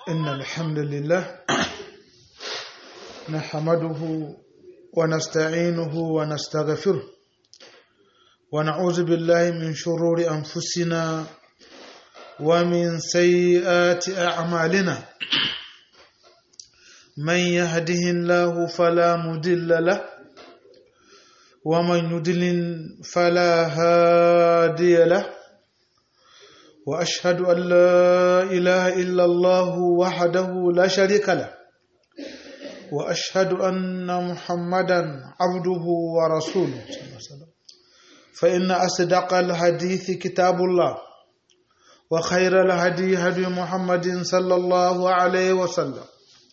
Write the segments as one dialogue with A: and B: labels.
A: إن الحمد لله نحمده ونستعينه ونستغفره ونعوذ بالله من شرور أنفسنا ومن سيئات أعمالنا من يهده الله فلا مضل له ومن يضلل فلا هادي له واشهد ان لا اله الا الله وحده لا شريك له واشهد ان محمدا عبده ورسوله فان اصدق الحديث كتاب الله وخير الهدي هدي محمد صلى الله عليه وسلم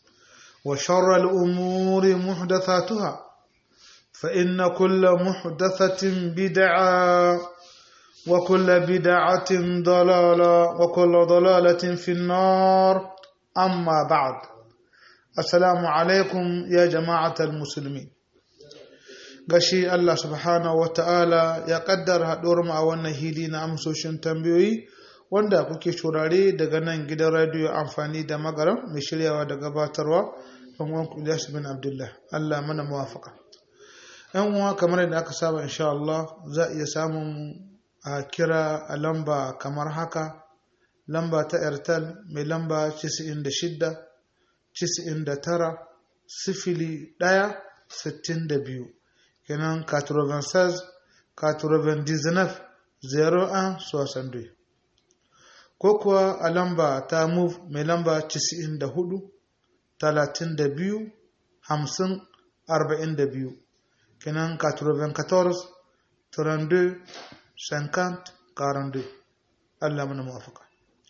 A: وشر الامور محدثاتها فان كل محدثه بدعه وكل بدعة ضلالة وكل ضلالة في النار أما بعد السلام عليكم يا جماعة المسلمين gashi Allah subhanahu wa ta'ala ya kaddara haɗuwar mu a wannan hili na amsoshin tambayoyi wanda kuke shurare daga nan gidan radiyo amfani da magaram mai shiryawa da gabatarwa ɗan uwan Ilyas bin Abdullah Allah mana muwafaka ‘yan uwa kamar yadda aka saba insha Allah za a iya samun a kira a lamba kamar haka lamba ta airtel mai lamba 96 99 sifili 1 62 kenan 96 99 01 62 ko kuwa a lamba ta move mai lamba 94 32 50 42 kenan 94 32 50 42 Allah mana muwafaka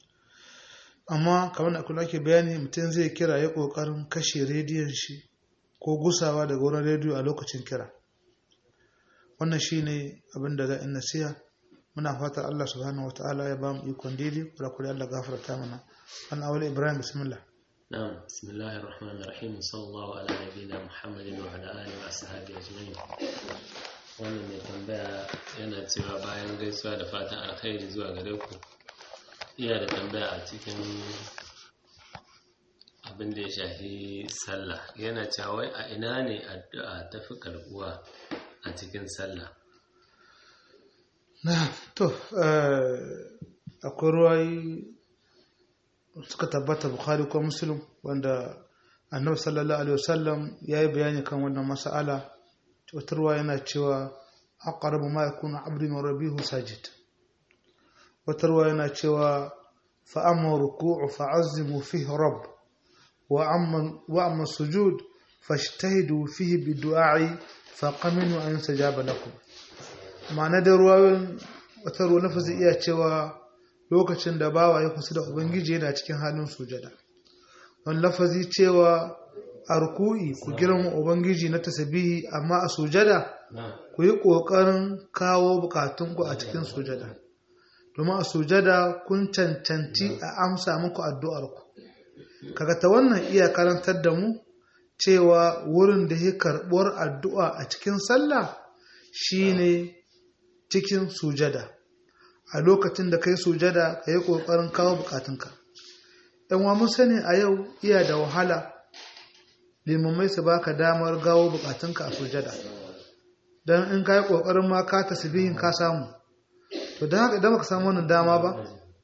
A: amma kamar da kula ke bayani mutum zai kira ya kokarin kashe rediyon shi ko gusawa daga wurin rediyo a lokacin kira wannan shine abin da za in nasiha muna fatar Allah subhanahu wataala ya ba mu ikon daidai kula kula Allah gafarta mana an awali Ibrahim bismillah
B: نعم بسم الله الرحمن الرحيم صلى الله على نبينا محمد وعلى آله وأصحابه أجمعين wannan mai tambaya yana cewa bayan gaisuwa da fatan alkhairi zuwa gare ku iya da tambaya a cikin abin da ya shafi sallah yana cewa wai a ina ne addu'a ta fi karbuwa a cikin sallah
A: na to akwai ruwayi suka tabbata bukhari ko muslim wanda annabi sallallahu alaihi wasallam ya yi bayani kan wannan mas'ala wata yana cewa aqrabu ma yakunu abdun wa rabihu sajid wata yana cewa fa amma ruku'u fa'azzimu fihi rabb wa amma wa amma sujud fashtahidu fihi bidu'a'i faqaminu an sajaba lakum ma'ana da ruwayoyin wata ruwa lafazi iya cewa lokacin da bawa ya kusa da ubangiji yana cikin halin sujada wani lafazi cewa a ruku'i ku girma ubangiji na tasabihi amma a sujada ku yi ƙoƙarin kawo bukatunku a cikin sujada domin a sujada kun cancanci a amsa muku addu'arku kaga ta wannan iya karantar da mu cewa wurin da ya karɓuwar addu'a a cikin sallah shine cikin sujada a lokacin da kai sujada ka yi ƙoƙarin kawo bukatunka ‘yan wa mun sani a yau iya da wahala limamai su baka damar gawo bukatunka a sujada don in ka yi ƙoƙarin ma ka tasbihin ka samu to don haka idan baka samu wannan dama ba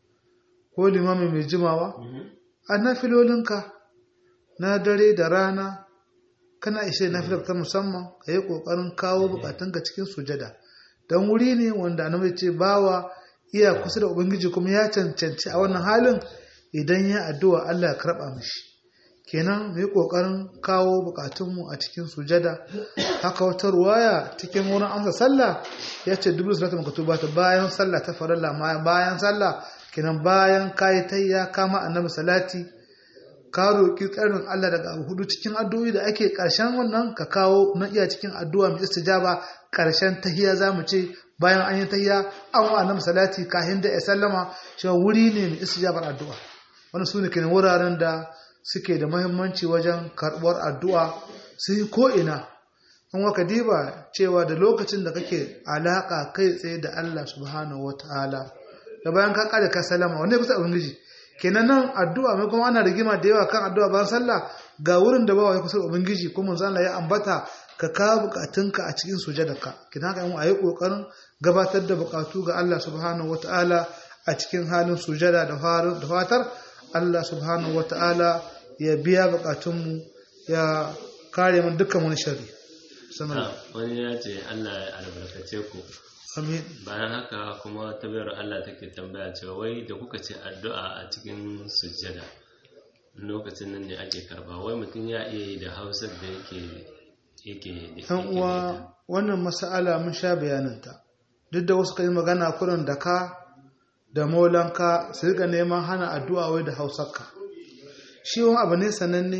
A: ko limami mai jimawa a nafilolinka na dare da rana kana ishe nafilar ta musamman ka yi ƙoƙarin kawo bukatunka cikin sujada don wuri ne wanda annabi ce bawa iya kusa da ubangiji kuma ya cancanci a wannan halin idan ya addu'a Allah ya karɓa mishi kenan mu yi ƙoƙarin kawo buƙatunmu a cikin sujada haka wata ruwaya cikin wurin amsa sallah ya ce dubu salatu makatu ta bayan sallah ta farilla bayan sallah kenan bayan kayi tayya kama annabi salati ka roƙi tsarin Allah daga abu hudu cikin addu'o'i da ake ƙarshen wannan ka kawo na iya cikin addu'a mai istijaba ƙarshen tahiya za mu ce bayan an yi tahiya an wa annabi salati kahin da ya sallama shi wuri ne mai istijabar addu'a wannan su ne kenan wuraren da suke da mahimmanci wajen karɓar addu'a su yi ko'ina an waka diba cewa da lokacin da kake alaƙa kai tsaye da Allah subhanahu wa ta'ala da bayan ka ƙare ka salama wanda ya kusa ubangiji kenan nan addu'a mai kuma ana rigima da yawa kan addu'a bayan sallah ga wurin da bawa ya kusa ubangiji kuma manzo Allah ya ambata ka kawo bukatunka a cikin sujadarka kenan haka mu ayi kokarin gabatar da bukatu ga Allah subhanahu wataala a cikin halin sujada da fatar Allah subhanahu wataala ya biya bukatunmu ya kare mu dukkan wani sharri
B: wani ya ce Allah ya albarkace ku
A: amin
B: bayan haka kuma tabbayar Allah take tambaya cewa wai da kuka ce addu'a a cikin sujjada lokacin nan ne ake karba wai mutum ya iya yi da hausar da yake yake
A: yan uwa wannan mas'ala mun sha bayaninta duk da wasu kai magana kurin da ka da maulanka su rika neman hana addu'a wai da hausarka shi wani abu ne sananne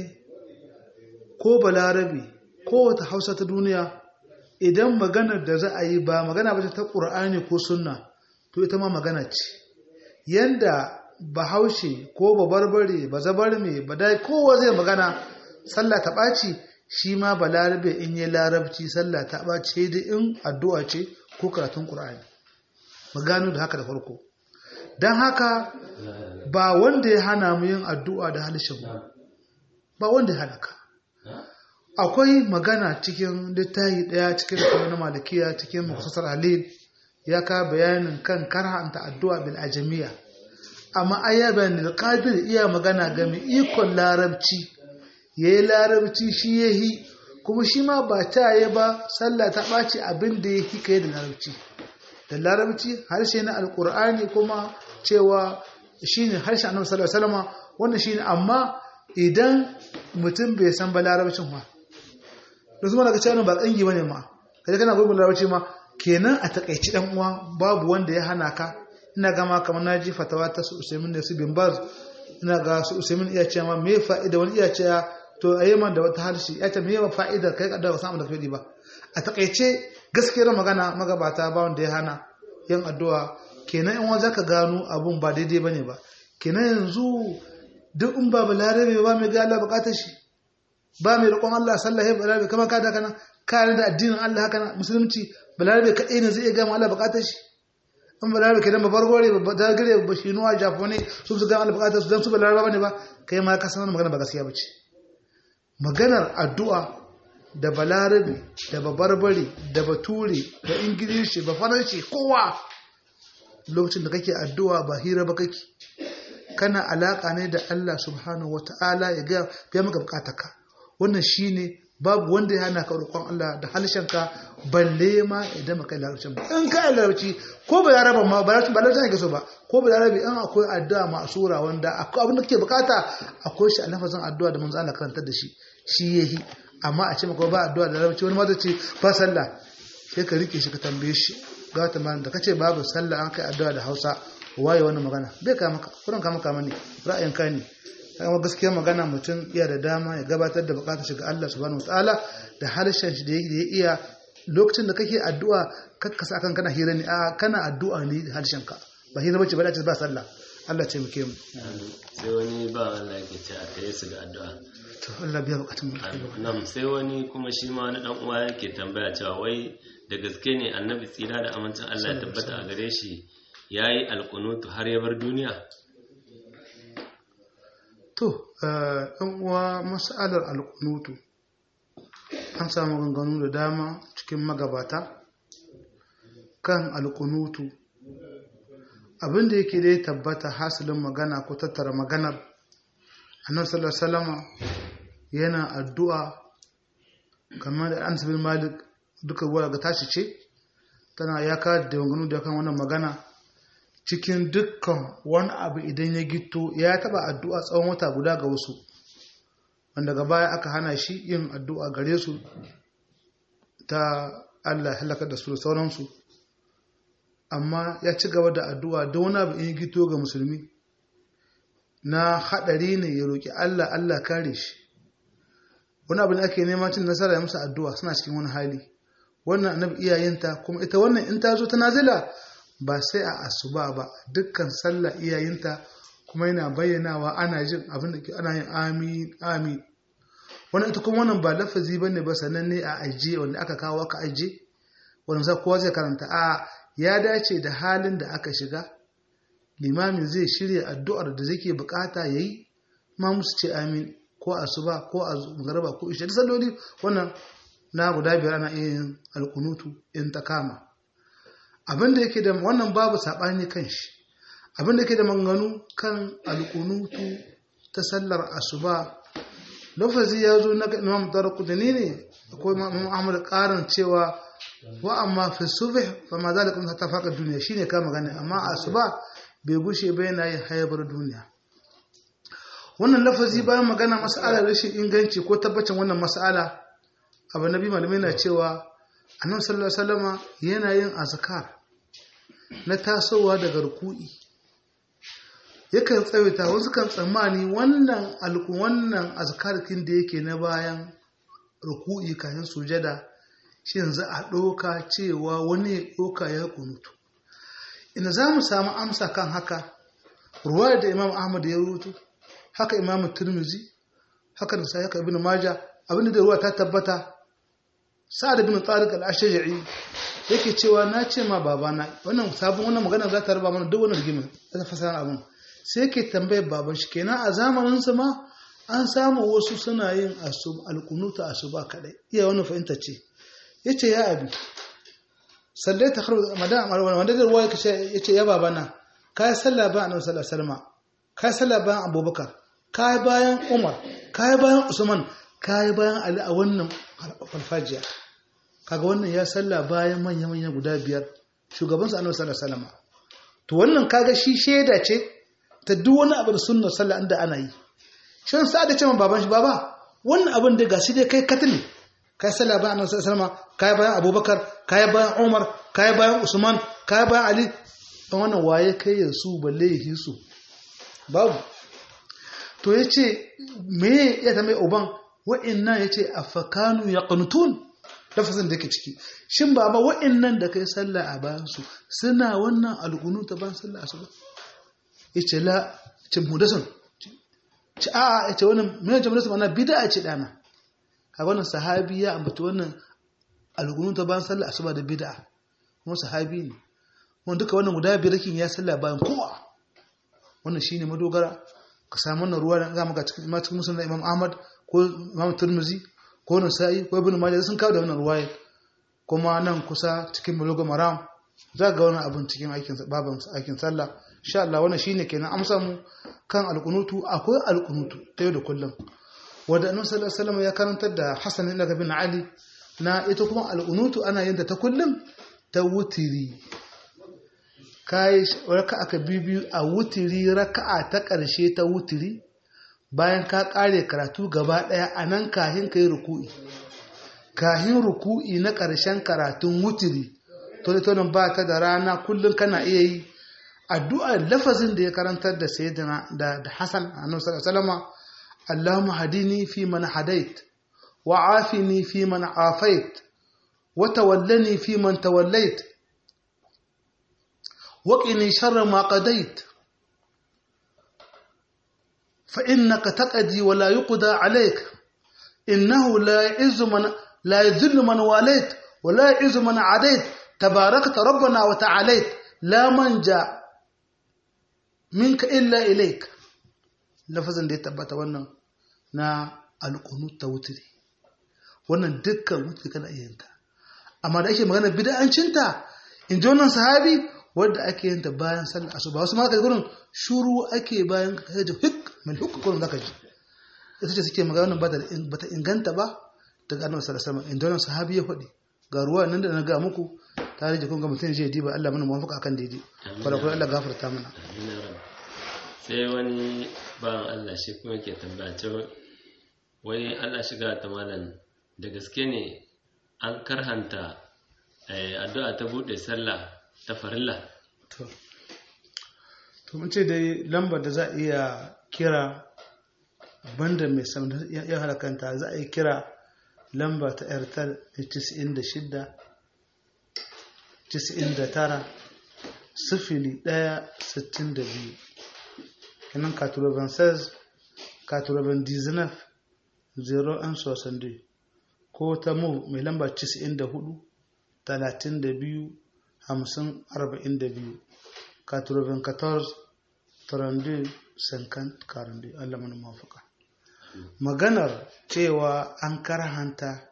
A: ko balarabe ko wata hausa ta duniya idan maganar da za a yi ba magana ba ta ƙur'ani ko sunna to ita ma magana ce yanda bahaushe ko babarbare ba zabarme ba dai kowa zai magana sallah ta ɓaci shi ma ba larabe in yi larabci sallah ta ɓaci da in addu'a ce ko karatun ƙur'ani magano da haka da farko don haka ba wanda ya hana mu yin addu'a da halishin ba wanda ya hana ka akwai magana cikin littafi daya cikin da na malikiya cikin muktasar halil ya ka bayanin kan karhanta addu'a bil ajamiya amma ayya bayan da qadir iya magana ga mai ikon larabci yayi larabci shi yahi kuma shi ma ba ta yi ba sallah ta ɓaci abin da yake kai da larabci da larabci harshe na alkur'ani kuma cewa shine harshe annabi sallallahu alaihi wasallam wannan shine amma idan mutum bai san ba larabcin ma da su daga cewa ba kangi bane ma kaje kana gurbin larabci ma kenan a takaici dan uwa babu wanda ya hana ka ina gama kamar naji fatawa ta su Usaimin da su bin Baz ina ga su Usaimin iya cewa me fa'ida wani iya cewa to ayi man da wata harshe ya ce me fa'ida kai ka da samu da fadi ba a takaice gaskiyar magana magabata ba wanda ya hana yin addu'a kenan in wanda ka gano abun ba daidai bane ba kenan yanzu duk in ba balarabe ba mai ga Allah bukatar shi ba mai roƙon Allah sallah ya balarabe kamar ka da kana kare da addinin Allah haka na musulunci balarabe kaɗai ne zai iya gama Allah bukatar shi in balarabe kenan ba bargore ba da gare ba shi nuwa jafone su su gama Allah bukatar su dan su balarabe bane ba kai ma ka san magana ba gaskiya bace maganar addu'a da balarabe da babarbare da bature da ingilishi ba faranshi kowa lokacin da kake addu'a ba hira ba kake kana alaka ne da Allah subhanahu wata'ala ya ga biya maka bukatarka wannan shine babu wanda ya hana ka roƙon Allah da halshenka balle ma idan maka larabcin ba in ka larabci ko ba laraba ma ba larabci ba larabci ne so ba ko ba larabi in akwai addu'a ma'sura wanda akwai abin da kake bukata akwai shi a lafazin addu'a da manzo Allah karantar da shi shi yahi amma a ce maka ba addu'a da larabci wani ma zai ce ba sallah sai ka rike shi ka tambaye shi ga ta da kace babu sallah an kai addu'a da Hausa waye wannan magana bai ka maka kuran ka maka mani ra'ayin ka ne kuma gaskiya magana mutum iya da dama ya gabatar da bukatar shiga Allah subhanahu wataala da harshen shi da ya iya lokacin da kake addu'a kakkasa akan kana hira ne a kana addu'a ne da harshen ka ba hira bace ba da ba sallah Allah ce muke mu
B: sai wani ba Allah yake ce a tsaye su ga addu'a
A: to Allah biya bukatun mu
B: nam sai wani kuma shi ma wani dan uwa yake tambaya cewa wai da gaske ne annabi tsira da amincin Allah ya tabbata a gare shi yayi alqunutu har ya bar duniya
A: to ɗan uwa mas'alar alƙunutu an samu ganganu da dama cikin magabata kan alƙunutu abinda yake dai tabbata hasilin magana ko tattara maganar annabi sallallahu salama yana addu'a kamar da an sabin malik duka ruwa ga tashi ce tana ya ka da ganganu da kan wannan magana cikin dukkan wani abu idan ya gito ya taba addu'a tsawon wata guda ga wasu wanda ga baya aka hana shi yin addu'a gare su ta Allah halaka da su da sauransu amma ya ci gaba da addu'a da wani abu in gito ga musulmi na haɗari ne ya roƙi Allah Allah kare shi wani abu da ake neman cin nasara ya musu addu'a suna cikin wani hali wannan annabi iyayenta kuma ita wannan in ta zo ta nazila ba sai a asuba ba dukkan sallah iyayinta kuma yana bayyanawa ana jin abin da ana yin amin amin wannan ita kuma wannan ba lafazi bane ba sannan ne a aje wanda aka kawo aka aje wanda za kowa zai karanta a ya dace da halin da aka shiga limami zai shirya addu'ar da zai bukata ya yi ma musu ce amin ko asuba ko a magaraba ko ishe salloli wannan na guda biyar ana iya yin alkunutu in ta kama abin da yake da wannan babu saɓani kan shi abin da yake da manganu kan alkunutu ta sallar asuba lafazi ya zo na imam darqutni ne akwai imam ahmad karin cewa wa amma fi subh fa ma zalika min tafaqa duniya shine ka magana amma asuba bai gushe ba yana yin hayabar duniya wannan lafazi bayan magana mas'ala rashin inganci ko tabbacin wannan mas'ala abu nabi malamai na cewa annabi sallallahu alaihi wasallama yana yin azkar na tasowa daga ruku'i yakan tsawaita wasu kan tsammani wannan alku wannan azkarkin da yake na bayan ruku'i kafin sujada shi yanzu a ɗauka cewa wani ya ɗauka ya kunutu ina za mu samu amsa kan haka ruwaya da imam ahmad ya rubutu haka imam turmizi haka da sai haka ibn maja abinda da ruwa ta tabbata sa'ad ibn tariq al-ashja'i yake cewa na ce ma babana wannan sabon wannan magana za ta raba mana duk wannan rigima ta fasara abin sai yake tambayar baban shi kenan a zamanin sa ma an samu wasu suna yin asub alqunuta asuba kadai iya wannan fahimta ce yace ya abi sallai ta kharu madan wanda da ruwa yake yace ya babana kai sallah ba annabi sallallahu alaihi wasallam kai sallah bayan abubakar kai bayan umar kai bayan usman kai bayan ali a wannan farfajiya kaga wannan ya sallah bayan manya manya guda biyar shugaban sa annabi sallallahu alaihi wasallam to wannan kaga shi sheda ce ta duk wani abu da sunnar sallah inda ana yi shin sa da cewa baban shi baba wannan abin da gashi dai kai katili kai sallah bayan annabi sallallahu alaihi wasallam kai bayan abubakar kai bayan umar kai bayan usman kai bayan ali dan wannan waye kai yansu balle yi su babu to yace me ya ta mai uban wa'annan yace afakanu yaqnutun lafazin da ke ciki shin baba wa'annan da kai sallah a bayan su suna wannan alqunu ta ban sallah asuba yace la ce mudasan ci a yace wannan me ce mudasan ana bid'a ce dana kaga wannan sahabi ya ambata wannan alqunu ta ban sallah asuba da bid'a kuma sahabi ne wanda duka wannan guda biyar kin ya sallah bayan kowa wannan shine madogara ka samu wannan ruwa da ga maka cikin cikin musulun Imam Ahmad ko Imam Tirmidhi ko Nasa'i ko Ibn Majah sun kawo da wannan ruwaya kuma nan kusa cikin Bulugh Maram za ga wannan abun cikin aikin baban aikin sallah insha Allah wannan shine kenan amsa mu kan alqunutu akwai alqunutu ta yau da kullum wanda Annabi sallallahu alaihi wasallam ya karantar da Hassan ibn bin Ali na ita kuma alqunutu ana yin ta kullum ta wutiri kayi raka aka bibiyu a wutiri raka'a ta ƙarshe ta wutiri bayan ka ƙare karatu gaba ɗaya a nan kahin ka yi ruku'i kahin ruku'i na ƙarshen karatun wutiri tolitonin ba ta da rana kullum kana iya yi addu'a lafazin da ya karantar da sayyidina da da Hassan annabi sallallahu Allahumma hadini fi man hadait wa afini fi man afait wa tawallani fi man tawallait وقني شر ما قضيت فإنك تقضي ولا يقضى عليك إنه لا يعز من لا يذل من واليت ولا يعز من عاديت تباركت ربنا وتعاليت لا منجا منك إلا إليك lafazin da ya tabbata wannan na alƙunut ta wutiri wannan dukkan wutiri kana iya yinta amma da ake magana bid'ancinta in ji wannan sahabi wadda ake yin ta bayan sallar asuba wasu maka gurin shuru ake bayan kaje hik mil huk gurin zaka ji ita ce suke magana ba ta inganta ba daga annabi sallallahu alaihi wasallam inda wannan sahabi ya faɗi ga ruwa nan da na ga muku tare da kun ga mutum je diba Allah mana muwafaka akan daidai kwada kuma Allah gafarta mana
B: sai wani bayan Allah shi kuma ke tambaya cewa wai Allah shiga ta malam da gaske ne an karhanta addu'a ta bude sallah ta farilla
A: to mun ce dai lambar da za a iya kira banda mai samun ya halakanta za a yi kira lamba ta airtel 96 99 sifili 1 62 kenan 96 99 0 ko ta mu mai lamba 94 32 hamsin arba'in da biyu 94 32 50 42 Allah mana mafaka maganar cewa an karhanta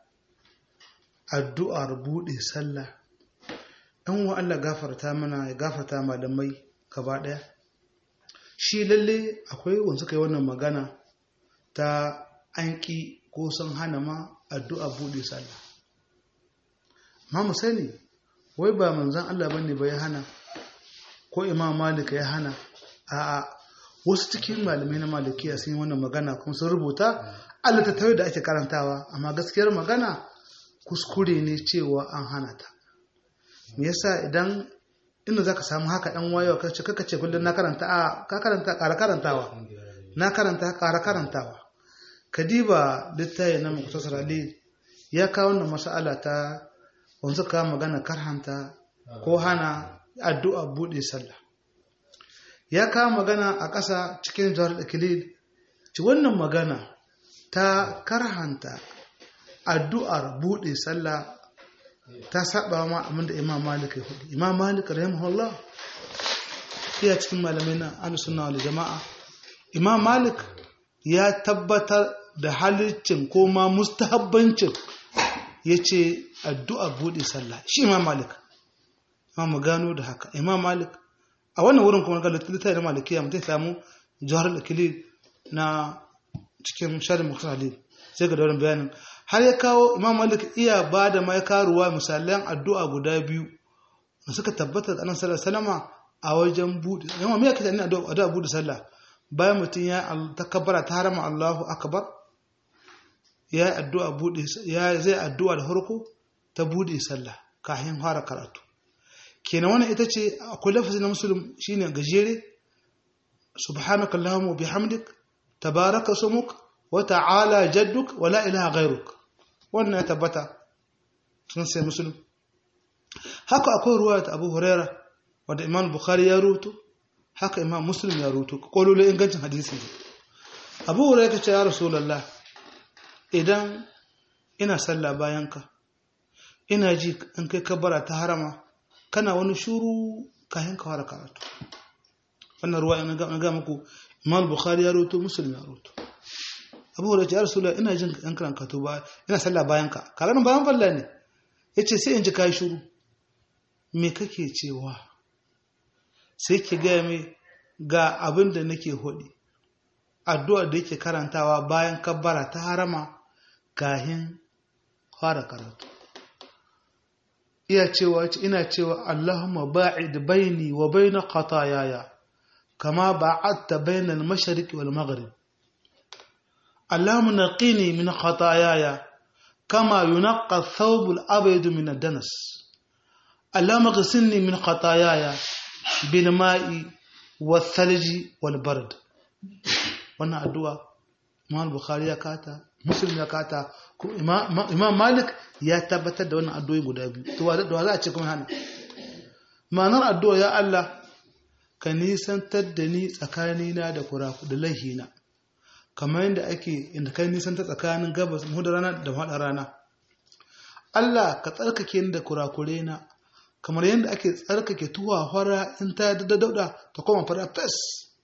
A: addu'ar buɗe sallah ɗan wa Allah gafarta mana ya gafarta malamai gaba ɗaya shi lalle akwai wanda suka yi wannan magana ta an ƙi ko sun hana ma addu'a buɗe sallah ma mu sani wai ba manzan Allah bane ba ya hana ko imam malik ya hana a'a wasu cikin malamai na malikiya sun yi wannan magana kuma sun rubuta Allah ta da ake karantawa amma gaskiyar magana kuskure ne cewa an hana ta me yasa idan inda zaka samu haka dan wayo ka ce kaka ce kullun na karanta a ka karanta ƙara karantawa na karanta ƙara karantawa kadiba littafi na muktasar ali ya kawo wannan mas'ala ta wanzu ka magana karhanta ko hana addu'a bude sallah ya kawo magana a ƙasa cikin jawar da kilil ci wannan magana ta karhanta addu'ar bude sallah ta saba ma abin da imam malik ya hudu imam malik rahimahullah iya cikin malamai na ahlus sunna wal jama'a imam malik ya tabbatar da halicin ko ma mustahabbancin yace addu'a bude sallah shi imam malik ma mu gano da haka imam malik a wannan wurin kuma ga littafi na malikiya mutai samu jawhar al-akili na cikin sharh mukhtalif sai ga daurin bayanin har ya kawo imam malik iya ba da mai karuwa misalan addu'a guda biyu da suka tabbata da annabi sallallahu alaihi a wajen bude yamma me yake da addu'a bude sallah bayan mutum ya takabbara ta harama Allahu akbar ya addu'a bude ya zai addu'a da farko ta bude sallah kafin fara karatu kenan wannan ita ce akwai lafazi na musulun shine gajere subhanaka allahumma wa bihamdik tabaraka sumuk wa ta'ala jadduk wa la ilaha ghairuk wannan ya tabbata sun sai musulun haka akwai ruwa ta abu huraira wanda imam bukhari ya rutu haka imam muslim ya rutu kololin ingancin hadisi abu huraira ta ce ya rasulallah idan ina sallah bayanka ina ji in kai kabara ta harama kana wani shuru kayan ka fara karatu wannan ruwa ina ga muku imam bukhari ya rutu muslim ya rutu abu huraira ce ya rasulallah ina jin an karan kato ba ina sallah bayanka karan bayan falla ne yace sai in ji kai shuru me kake cewa sai ki gaya mai ga abin da nake hudi addu'ar da yake karantawa bayan kabbara ta harama kahin fara karatu iya cewa ina cewa Allahumma ba'id baini wa baina qatayaya kama ba'adta bainal mashriq wal maghrib Allahumma naqini min qatayaya kama yunqqa ath-thawb al-abyad min ad-danas اللهم اغسلني من خطاياي بالماء والثلج والبرد wannan addu'a Imam Bukhari ya kata Muslim ya kata Imam Malik ya tabbatar da wannan addu'o'i guda biyu to da za a ce kuma hana ma'anar addu'a ya Allah ka nisantar da ni tsakanina da kuraku da lahina kamar yadda ake inda kai nisantar tsakanin gabas mu da rana da faɗa rana Allah ka tsarkake ni da kurakure na kamar yadda ake tsarkake tuwa fara in ta da dauda ta koma fara fes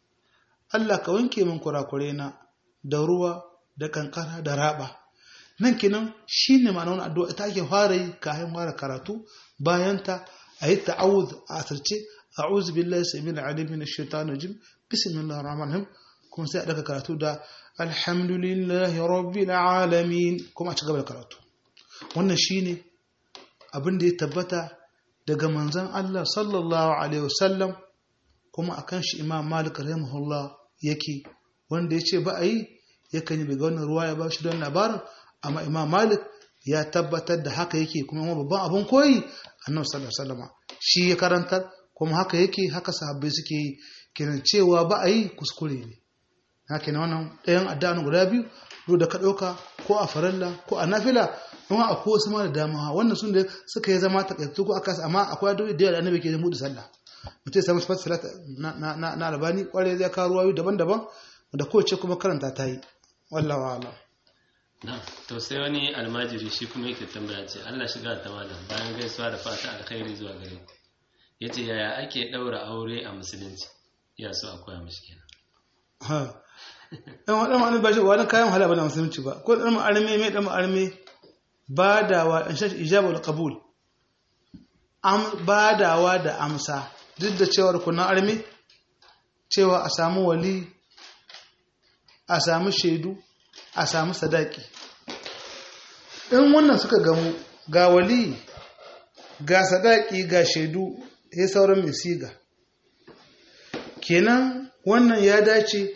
A: Allah ka wanke min kurakure na da ruwa da kankara da raba nan kinan shine ma'ana wannan addu'a ita ake fara yi kafin fara karatu bayan ta ayi ta'awuz a asirce a'udhu billahi samil alim min ash-shaitanir rajim bismillahir rahmanir rahim kuma sai a daga karatu da alhamdulillahi rabbil alamin kuma a ci gaba da karatu wannan shine abin da ya tabbata daga manzan Allah sallallahu Alaihi wasallam kuma a kan shi imam malik rahimahullah yake wanda ya ce ba a yi yakan yi daga wannan ruwa ya ba shi don labarin amma imam malik ya tabbatar da haka yake kuma yamma babban abin koyi annabi sallallahu alaihi wasallam shi ya karantar kuma haka yake haka sahabbai suke yi kenan cewa ba a yi kuskure ne haka ne wannan ɗayan addu'a guda biyu da ka ɗauka ko a faralla ko a nafila kuma akwai wasu ma da dama wannan sun da suka yi zama takaitu ko aka amma akwai addu'o'i da yawa da annabi ke mudu sallah mutum sai musu salat na na na albani kware zai kawo ruwayoyi daban-daban da kowace kuma karanta ta yi wallahu a'lam
B: na to sai wani almajiri shi kuma yake tambaya ce Allah shiga ta malam bayan gaisuwa da fata alkhairi zuwa gare ku ya ce yaya ake ɗaura aure a musulunci ya so a koya mashi kenan
A: ha dan wadan wani ba shi wani kayan hala bana musulunci ba ko dan arme mai dan arme badawa in shashi ijabul qabul am badawa da amsa duk da cewar kunan arme cewa a samu wali a samu shaidu a samu sadaki in wannan suka gamu ga wali ga sadaki ga shaidu ya sauran mai siga kenan wannan ya dace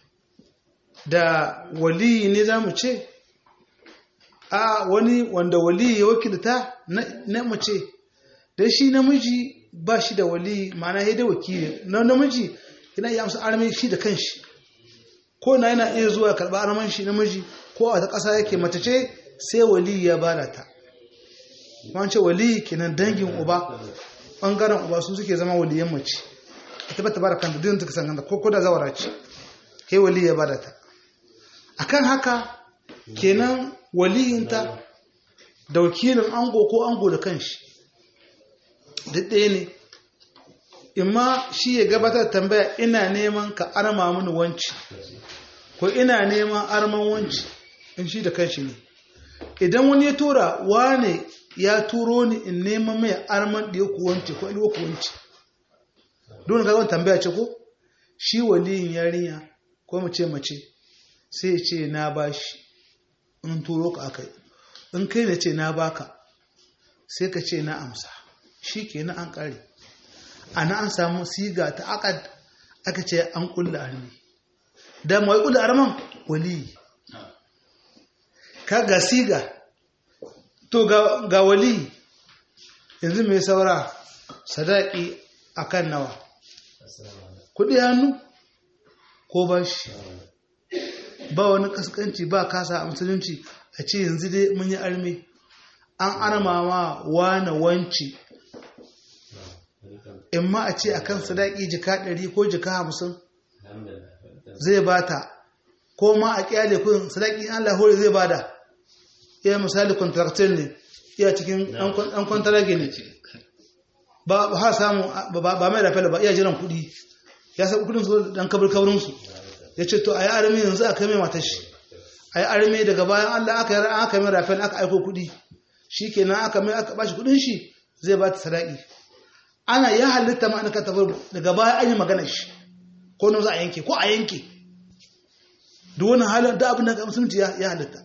A: da wali ne za mu ce a wani wanda wali ya wakilta na mace da shi namiji ba shi da wali ma'ana ya da wakili na namiji yana iya amsa armin shi da kanshi ko na yana iya zuwa karɓa arman shi namiji ko a ta ƙasa yake mace ce sai wali ya bada ta wance wali kenan dangin uba ɓangaren uba su suke zama waliyan mace ita ba ta bada kanta duk ta kasan kanta ko da zawara ce kai wali ya bada ta akan haka kenan waliyinta da wakilin ango ko ango da kanshi duk ɗaya ne imma shi ya gabatar tambaya ina neman ka arma mini wanci ko ina neman arman wanci in shi da kanshi ne idan wani ya tura wane ya turo ni in neman mai arman ɗaya ku wanci ko ilwa ku wanci don ga wani tambaya ce ko shi waliyin yarinya ko mace mace sai ya ce na bashi in turo ka akai in kai ne ce na baka sai ka ce na amsa shi ke na an ƙare ana an samu siga ta akad aka ce an kulla armi da mai kulla arman wali ka ga siga to ga wali yanzu mai saura sadaki akan nawa kudi hannu ko ba shi ba wani kaskanci ba kasa a musulunci a ce yanzu dai mun yi armi an armama wane wanci in ma a ce a kan sadaki jika ɗari ko jika hamsin zai bata ko ma a kyale kun sadaki an lahori zai bada iya misali kontraktin ne iya cikin ɗan kwantarage ne ba ha samu ba mai rafela ba iya jiran kuɗi ya sa kudin su dan kabir kabrinsu ya ce to a yi armi yanzu aka mai matashi a yi armi daga bayan allah aka yi aka mai rafel aka aiko kuɗi shi kenan aka mai aka bashi kuɗin shi zai ba ta sadaki ana ya halitta ma ka tafi daga baya an yi magana shi ko nan za a yanke ko a yanke duk wani halin da abin da ga musulunci ya halitta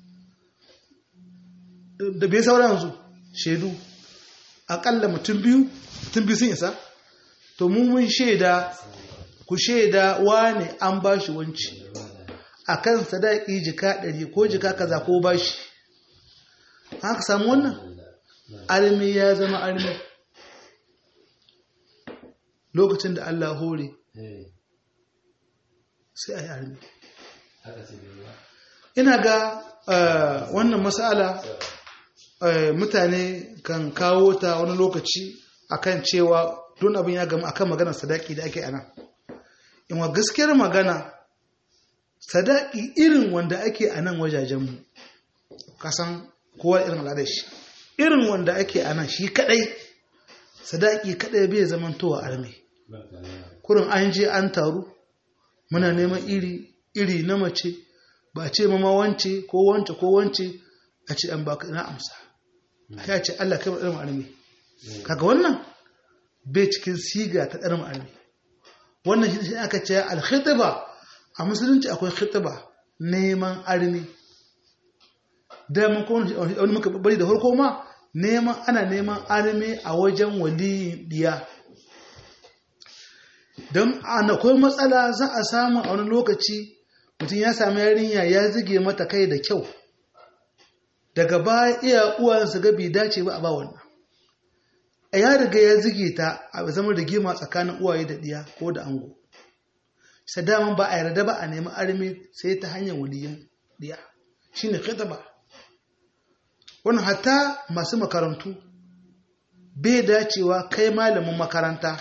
A: da bai saura yanzu shaidu akalla mutum biyu mutum biyu sun isa to mu mun shaida ku shaida wane an ba shi wanci a kan sadaki jika ɗari ko jika kaza ko ba shi haka samu wannan armi ya zama armi lokacin da Allah hore sai a yi armi ina ga wannan matsala mutane kan kawo ta wani lokaci akan cewa don abin ya gama akan maganar sadaki da ake ana inwa gaskiyar magana sadaki irin wanda ake a nan wajajenmu kasan kowa irin al'adar shi irin wanda ake a nan shi kadai sadaki kadai bai zamantowa arme kurin an je an taru muna neman iri iri na mace ba ce mama wance ko wance ko wance a ce an baka na amsa ya ce Allah kai irin arme kaga wannan bai cikin siga ta ɗarin arme wannan shi aka ce alkhitiba a musulunci akwai khitiba neman arme da mun ko wani muka bari da farko ma neman ana neman arme a wajen waliyin diya don akwai matsala za a samu a wani lokaci mutum ya sami yarinya ya zige mata kai da kyau daga baya iya uwansa ga bai dace ba a ba wannan a ya riga ya zige ta a zama rigima tsakanin uwaye da diya ko da ango sadaman ba a yarda ba a nemi arme sai ta hanyar waliyan diya shine khitaba wannan hatta masu makarantu bai dacewa kai malamin makaranta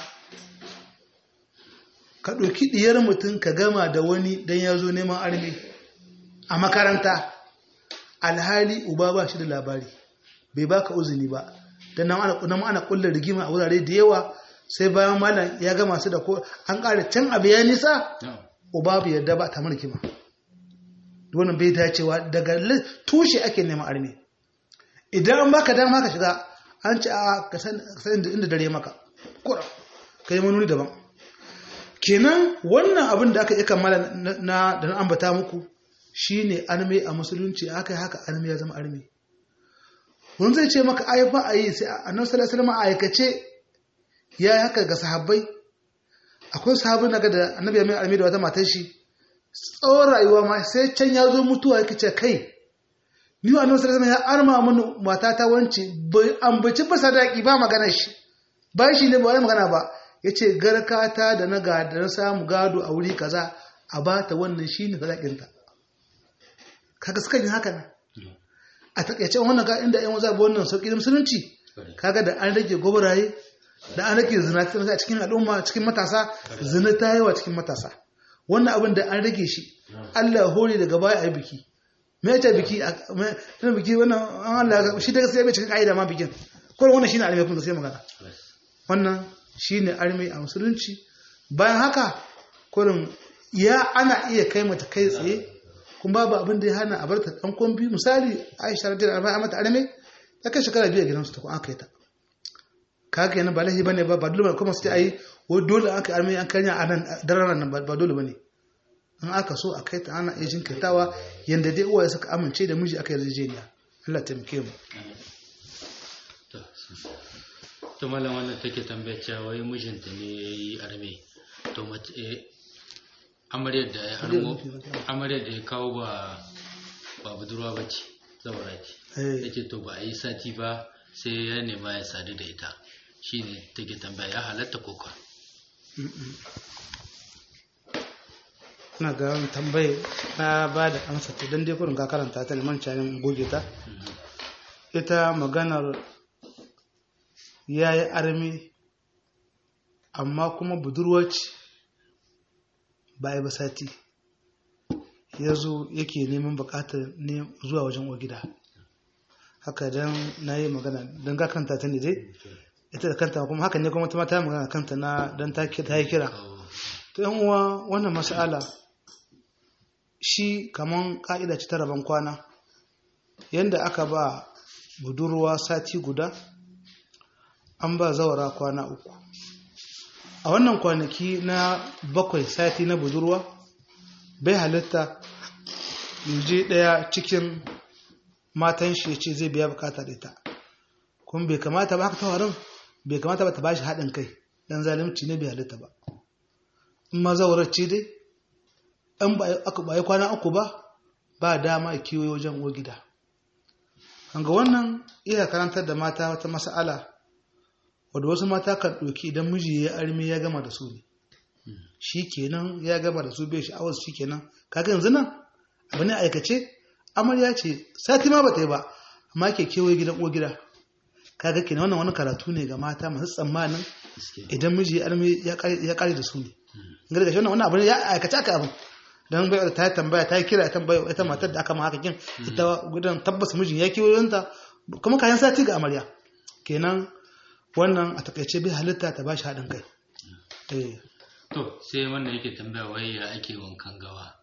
A: ka ɗauki ɗiyar mutum ka gama da wani don ya zo neman arme a makaranta alhali uba ba shi da labari bai baka uzuni ba don nan ana kullar rigima a wurare da yawa sai bayan malam ya gama su da ko an ƙara can abu ya nisa uba bai yarda ba ta mulki ma wannan bai dacewa daga tushe ake neman arme idan an baka dama ka shiga an ci a ka san inda dare maka kura kai manuni daban kenan wannan abin da aka yi kammala na da na ambata muku shine arme a musulunci aka yi haka arme ya zama arme wani zai ce maka ai ba a yi sai annabi sallallahu alaihi wasallam aikace ya yi haka ga sahabbai akwai sahabbai naga da annabi ya mai arme da wata matar shi tsawon rayuwa ma sai can ya zo mutuwa yake ce kai ni wa annabi sallallahu ya arma mini mata ta wance bai ambaci ba sadaki ba magana shi ba shi ne ba wani magana ba yace garkata da na ga da na samu gado a wuri kaza a bata wannan shine sadakin ta kaga suka yi haka ne a takaice wannan ga inda yan waza ba wannan sauki da musulunci kaga da an rage gobaraye da an rage zina a cikin al'umma cikin matasa zina ta yawa cikin matasa wannan abin da an rage shi Allah hore daga baya a yi biki me ta biki tana biki wannan an Allah shi daga sai bai cikin ka'ida ma bikin ko wannan shine arme kun sai magana wannan shine arme a musulunci bayan haka kurin ya ana iya kai mata kai tsaye kuma babu abin da ya hana a bar ta dan kombi misali Aisha radiyallahu anha mata arme ta kai shekara biyu a gidansu ta ko aka yi ta kaga yana ba lahi bane ba ba dole kuma su ai wai dole aka arme an kanya a nan daren nan ba dole bane in aka so a kai ta ana iya jinkirtawa yanda dai uwaye suka amince da miji aka yarjejeniya Allah taimake mu
C: to malam wannan take tambaya cewa wai mijinta ne yayi arme to mace amaryar da ya harmo amaryar da ya kawo ba ba budurwa bace zaura ce yake to ba a yi sati ba sai ya nema ya sadu da ita shine take tambaya ya halatta ko kwa
A: ina ga wani tambaye na ba da amsa ta don dai kurin ka karanta ta neman canin goge ta ita maganar ya yi armi amma kuma budurwaci ba ba sati ya zo yake neman bukatar zuwa wajen gida haka don na yi magana don ka kanta ta ne dai ita da kanta kuma haka ne kuma ta mata magana kanta na don ta yi kira ta yan uwa wannan mas'ala shi kaman ka'ida ce ta rabon kwana yadda aka ba budurwa sati guda an ba zawara kwana uku a wannan kwanaki na bakwai sati na budurwa bai halitta yaje daya cikin matan shi ya ce zai biya bukata da ita kuma bai kamata ba haka tawarin bai kamata ba ta bashi haɗin kai dan zalimci ne bai halitta ba in ma zawarar ce dai in ba yi kwana uku ba ba dama a kiwo wajen uwa gida hanga wannan iya karantar da mata wata mas'ala wadda wasu mata kan ɗauki idan miji ya armi ya gama da su ne shi kenan ya gama da su bai sha'awar shi kenan kaga yanzu nan abu ne aikace amarya ce sati ma bata yi ba amma ke kewaye gidan uwa gida kaga kenan wannan wani karatu ne ga mata masu tsammanin idan miji ya armi ya kare da su ne ga daga wannan abu ne ya aikace aka abin don bai ta tambaya ta kira tambaya ita matar da aka ma haka kin ita gudan tabbas mijin ya kewaye ta kuma kayan sati ga amarya kenan wannan a takaice bai halitta ta bashi haɗin kai
C: to sai wannan yake tambaya wai ya ake wankan gawa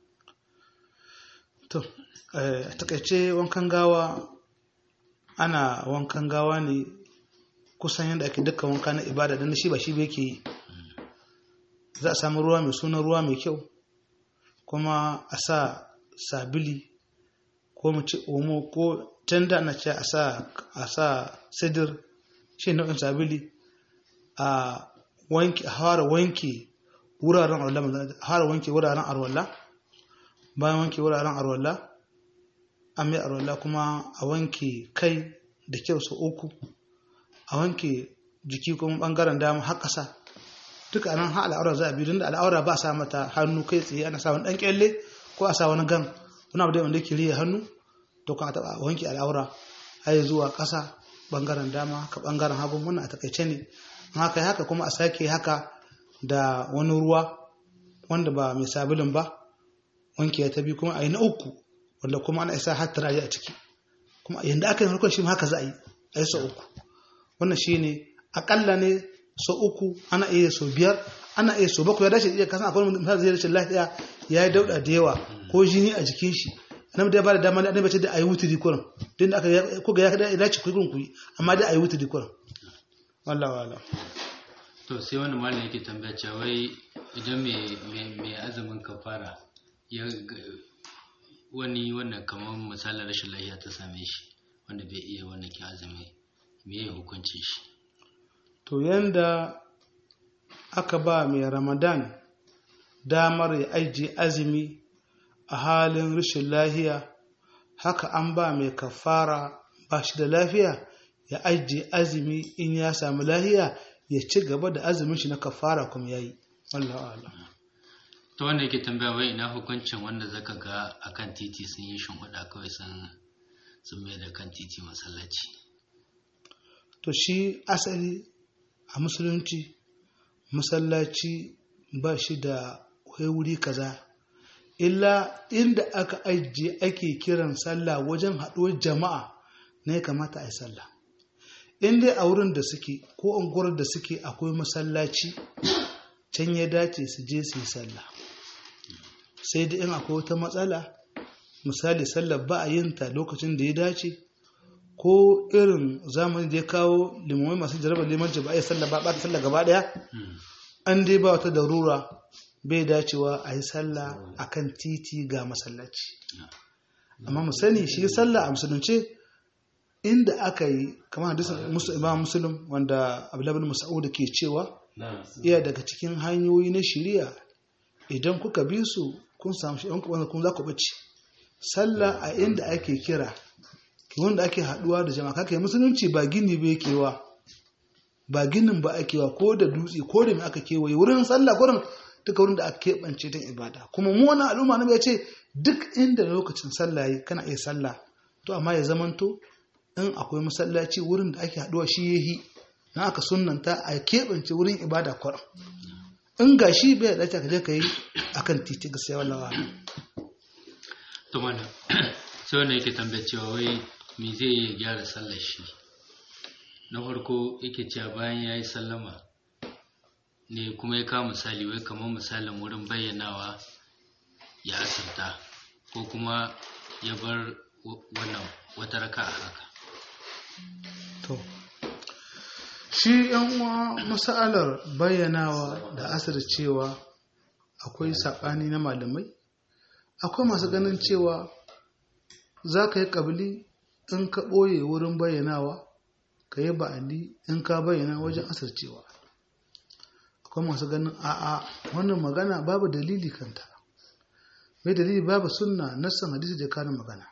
A: to a takaice wankan gawa ana wankan gawa ne kusan yadda ake dukkan wanka na ibada don shi ba shi ba yake yi za a samu ruwa mai suna ruwa mai kyau kuma a sa sabili ko mu ci omo ko tanda na ce a sa sidir shi nau'in sabili a wanke a fara wanke wuraren arwallah a fara wanke wuraren arwallah bayan wanke wuraren arwallah an mai arwallah kuma a wanke kai da kyau sau uku a wanke jiki kuma bangaren dama har ƙasa duka nan ha al'aura za a biyu da al'aura ba a sa mata hannu kai tsaye ana sa wani ɗan kyalle ko a sa wani gan wani abu da wanda ke riya hannu to kan a taɓa wanke al'aura har zuwa ƙasa bangaren dama ka bangaren hagun wannan a takaice ne haka haka kuma a sake haka da wani ruwa wanda ba mai sabulin ba wanke ta biyu kuma a yi na uku wanda kuma ana isa har turare a ciki kuma yadda aka yi harkar shi haka za a yi a yi sau uku wannan shi ne akalla ne so uku ana iya so biyar ana iya so bakwai ya dace iya kasan akwai misali zai rashin lafiya ya yi dauda da yawa ko jini a jikin shi annabi da ba da dama annabi ce da ayi wuturi kurin din da aka ko ga ya kada ya dace ku ku amma da ayi wuturi kurin wallahi wallahi
C: to sai wani malam yake tambaya cewa wai idan mai azumin kafara ya wani wannan kamar misalin rashin lafiya ta same shi wanda bai iya wannan ki azumi me ya hukunci shi
A: to yanda aka ba mai ramadan damar ya ajiye azumi a halin rashin lafiya haka an ba mai kafara ba shi da lafiya ya ajiye azumi in ya samu lafiya ya ci gaba da azumin shi na kafara kuma ya yi Allah
C: ta wanda yake tambaya wai ina hukuncin wanda zaka ga akan titi sun yi shimfiɗa kawai sun sun mai da kan titi masallaci
A: to shi asali a musulunci masallaci ba shi da wuri kaza illa inda aka ajiye ake kiran sallah wajen haɗuwar jama'a ne ya kamata a yi sallah in dai a wurin da suke ko unguwar da suke akwai masallaci can ya dace su je su yi sallah sai da in akwai wata matsala misali sallar ba a yin ta lokacin da ya dace ko irin zamani da ya kawo limamai masu jarabar limanci ba a yi sallah ba ta sallah gaba daya an dai ba wata darura bai dacewa a yi sallah a kan titi ga masallaci amma mu sani shi sallah a musulunce inda aka yi kamar hadisin musu imam muslim wanda abdullahi mas'ud ke cewa iya daga cikin hanyoyi na shiriya idan kuka bi su kun samu shi wanda kun za ku bace sallah a inda ake kira wanda ake haduwa da jama'a kake musulunci ba gini ba yake wa ba ginin ba ake wa ko da dutse ko da me aka kewaye wurin sallah gurin duka wurin da aka keɓance don ibada kuma mu wani al'umma na ya ce duk inda lokacin sallah yi kana iya sallah to amma ya zamanto in akwai masallaci wurin da ake haduwa shi yahi na aka sunanta a keɓance wurin ibada kwaram in ga shi bai dace ka je ka yi akan titi ga sai wallawa
C: to mana sai wanda yake tambaya cewa wai me zai yi gyara sallar shi na farko yake cewa bayan ya yi sallama ne kuma ya kawo misali wai kamar misalin wurin bayyanawa ya asirta ko kuma ya bar wannan wata raka a haka
A: to shi yan uwa masalar bayyanawa da asir cewa akwai saɓani na malamai akwai masu ganin cewa za ka yi ƙabili in ka ɓoye wurin bayyanawa ka yi ba'adi in ka bayyana wajen asircewa akwai masu ganin a'a wannan magana babu dalili kanta mai dalili babu sunna nassan hadisi da kanin magana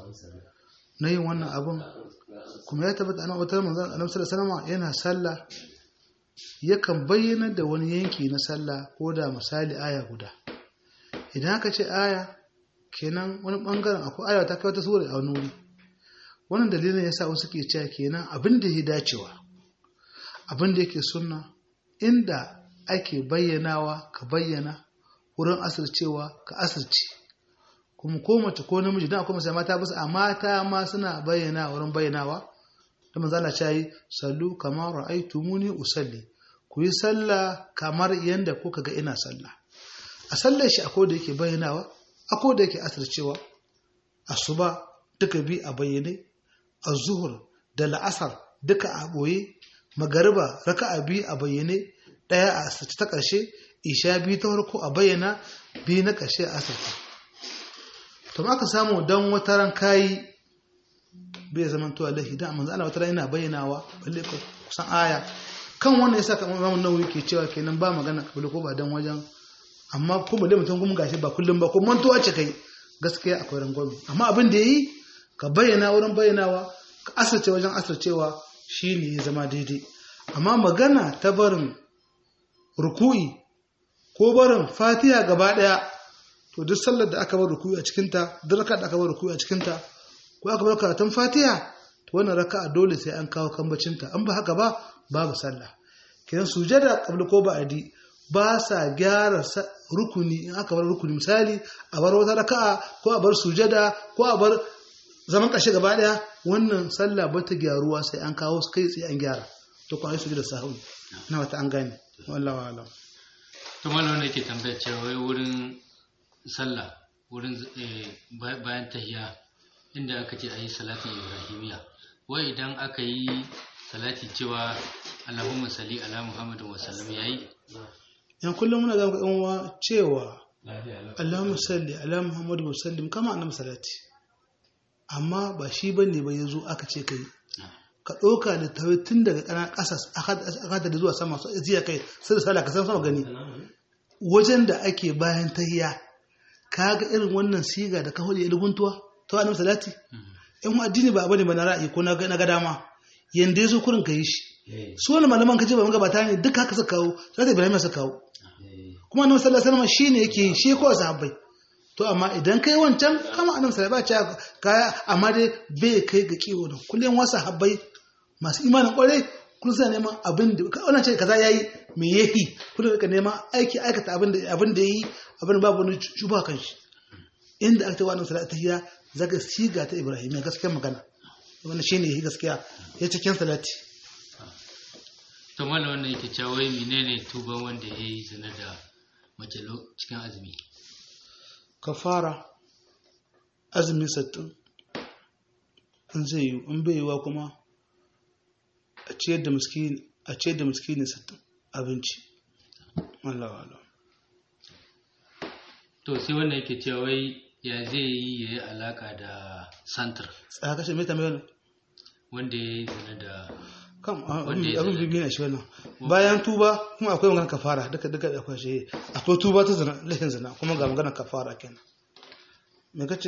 A: na yin wannan abun kuma ya tabbata ana wata manzon annabi sallallahu alaihi yana sallah yakan bayyana da wani yanki na sallah ko da misali aya guda idan aka ce aya kenan wani bangaren akwai aya ta kai wata sura a wani wuri wannan dalilin yasa wasu ke cewa kenan abin da ya dacewa abin da yake sunna inda ake bayyanawa ka bayyana wurin asircewa ka asirce kuma ko mace ko namiji dan akwai masai mata basu a mata ma suna bayyana wurin bayyanawa da manzo Allah ya yi sallu kamar ra'aytumuni usalli ku yi sallah kamar yanda kuka ga ina sallah a sallar shi akwai da yake bayyanawa akwai da yake asircewa asuba duka bi a bayyane az-zuhr da la'asar duka a boye magariba raka'a bi a bayyane daya a asirce ta ƙarshe isha biyu ta farko a bayyana biyu na ƙarshe a asirce to aka samu don wata ran kayi bai zama to Allah idan manzo Allah wata ran yana bayyanawa balle kusan aya kan wannan yasa kamar Imam Nawawi ke cewa kenan ba magana kabila ko ba dan wajen amma ko balle mutum kuma gashi ba kullum ba ko mantuwa ce kai gaskiya akwai rangwame amma abin da yayi ka bayyana wurin bayyanawa ka asirce wajen asircewa shine ya zama daidai amma magana ta barin ruku'i ko barin fatiha gaba daya to duk sallar da aka bar ruku'i a cikinta duk raka da aka bar ruku'i a cikinta ko aka bar karatun fatiha to wannan raka'a dole sai an kawo kambacinta an ba haka ba babu sallah kidan sujada qabla ko ba'di ba sa gyara rukuni in aka bar rukuni misali a bar wata raka'a ko a bar sujada ko a bar zaman kashe gaba daya wannan sallah ba ta gyaruwa sai an kawo su kai tsaye an gyara to kuma ai su da sahwi na wata an gane wallahi alam
C: to malam ne ke tambaya cewa wai wurin sallah wurin eh, ba- bayan tahiya inda aka ce ayi salatin ibrahimiya wai idan aka yi salati cewa Allahumma salli ala Muhammadin wa sallam yayi
A: yan kullum muna ga yan uwa cewa Allahumma salli ala Muhammad wa sallim kama annabi salati amma ba shi bane ba yazo aka ce kai ka ɗauka da tawai tun daga ƙana ƙasa aka da zuwa sama su ziya kai sai da sala ka san sama gani wajen da ake bayan tahiya ka ga irin wannan siga da ka hudu ilguntuwa ta annabi salati in addini ba abu ne ba na ra'ayi ko na ga dama yanda ya zo kurin ka yi shi su wani malaman kace ba magabata ne duka haka suka kawo sai da Ibrahim suka kawo kuma annabi sallallahu alaihi wasallam shine yake yi shi ko sahabbai to amma idan kai wancan kama annabi sallallahu alaihi wasallam kaya amma dai bai kai ga kiwo da kullum wasu sahabbai masu imanin kwarai kun sa neman abin da wannan ce kaza yayi me yayi kun ka neman aiki aikata abin da abin da yayi abin babu wani shuba kan shi inda aka ce wannan salatu tahiyya zaka siga ta Ibrahim gaskiyar magana wannan shine yayi gaskiya ya cikin salati
C: to malam wannan yake cewa wai menene tuban wanda yayi zina da mace lo- cikin azumi
A: kafara azumi sattin in zai yi in bai yiwa kuma a ciyar da miskini a ciyar da miskini sattin abinci Allah wa Allah
C: to sai wannan yake cewa wai ya zai yi yayi alaka da santar
A: tsaya kashe mai tambayar
C: wanda yayi zina da
A: kam
C: Wanda ya
A: abin
C: zina.
A: bibi na shi wannan bayan tuba kuma akwai magana kafara duka duka da akwai shi akwai tuba ta zina lahin zina kuma ga magana kafara kenan me kace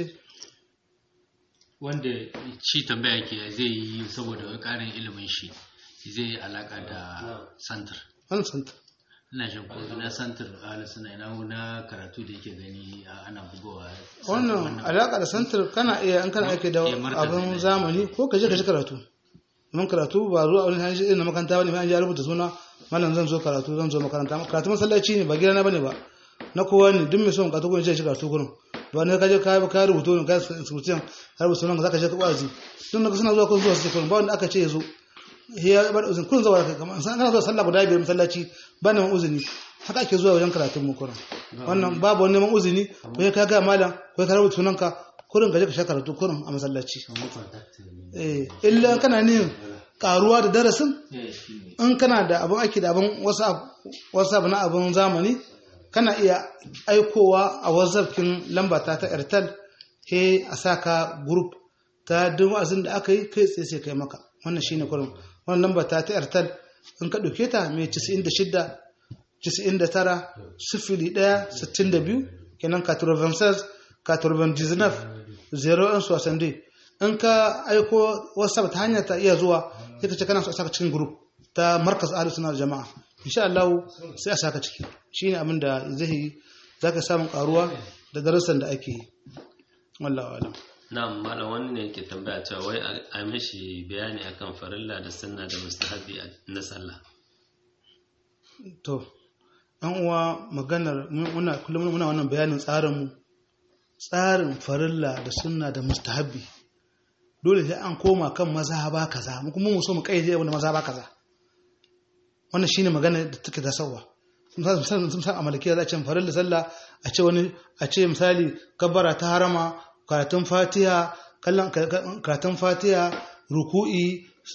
C: wanda shi tambaya ke zai yi saboda wani ƙarin ilimin shi zai yi alaka da santar
A: an santa
C: ina jin ko na santar ala suna ina na karatu da yake gani a- ana bugowa
A: wannan alaka da santar kana iya an kana aiki da
C: Eh, martazi
A: abin
C: ne.
A: zamani ko ka je ka ji karatu mun karatu ba zuwa wani hanyar irin na makaranta bane an ji rubuta suna malam zan zo karatu zan zo makaranta karatu masallaci ne ba gidana bane ba na kowa ne duk mai son karatu ko je shi karatu gurin ba ne ka je ka ka rubuto ne ka surutan ka rubuta sunan ka zaka je ka wazi tun da suna zuwa ko zuwa su kurin ba wanda aka ce ya zo ya bar uzun kun zuwa kai kamar san kana zuwa sallah guda biyar masallaci ba neman uzuni haka ake zuwa wajen karatun mu kurin wannan babu wani neman uzuni ko ka ga malam ko ka rubuta sunanka kurin gaje ka sha karatu kurin a masallaci eh illa kana ne karuwa da darasin in kana da abin aiki da abin wasu abu na abin zamani kana iya aikowa a wazarkin lamba ta ta airtel he a saka group ta duk wa'azin da aka yi kai tsaye sai kai maka wannan shine kurin wannan lamba ta ta airtel in ka ɗauke ta mai 96 99 sifili ɗaya sittin da biyu kenan 96 99 0 soixante in ka aiko whatsapp ta hanyar ta iya zuwa sai ka ce kana so a saka cikin group ta markas ahlus sunna wal jama'a insha Allah sai a saka ciki shine abin da zai yi zaka samu karuwa da darasan da ake yi wallahi alam
B: na'am malam wani ne yake tambaya cewa wai a mishi bayani akan farilla da sunna da mustahabi na sallah
A: to an uwa maganar muna kullum muna wannan bayanin tsarin mu tsarin farilla da sunna da mustahabi dole sai an koma kan mazhaba kaza mu kuma mu so mu kaide wanda mazhaba kaza wannan shine magana da take da sawa misali sun san amalikiya za a ce farilla sallah a ce wani a ce misali kabbara ta harama karatun fatiha kallon karatun fatiha ruku'i